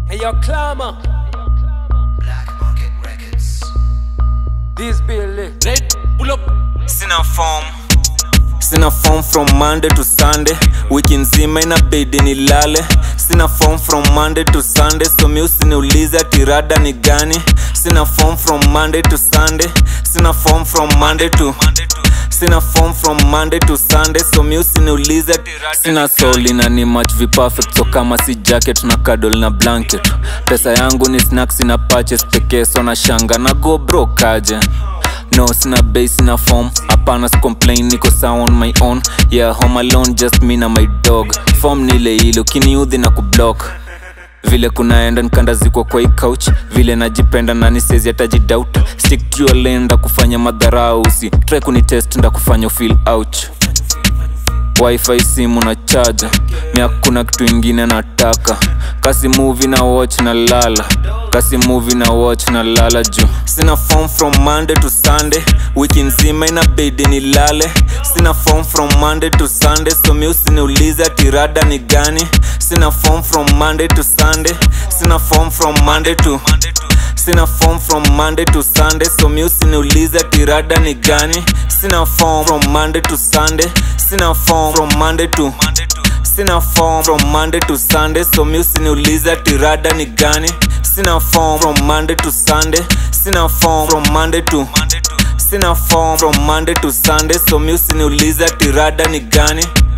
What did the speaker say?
Hey, yo, Clama. Black Market Records. This Billy. Red, pull up. sina form sina form from monday to sunday wiki nzima inabidi nilale sina form from monday to sunday so mi usiniulize tirada ni gani sina form from monday to sunday sina form from monday to sina form from monday to sunday so mi usiniulize sina soul na ni match viperfect so kama si jacket na kadol na blanket pesa yangu ni snacks na purchase pekee so na shanga na go bro kaje no sina base sina form hapana complain niko sawa on my own yeah home alone just me na my dog form nile ile ukiniudhi na kublock vile kunaenda nkandazikwa kwa hii couch vile najipenda nani sezi atajidoubt stick to your lane nda kufanya madharau usi try kunitest nda kufanya feel ouch wifi simu na chaja mi hakuna kitu ingine nataka kasi movie na watch na lala kasi movie na watch na lala juu sina form from monday to sunday wiki nzima inabidi nilale sina form from monday to sunday so mi usiniulize tirada ni gani sina form from monday to sunday sina form from monday to sina form from monday to sunday so mi usiniulize tirada ni gani sina form from monday to sunday sina form from monday to sina form from monday to sunday so mi usiniulize tirada ni gani sina form from monday to sunday sina form from monday to sina form from monday to sunday so mi usiniulize tirada ni gani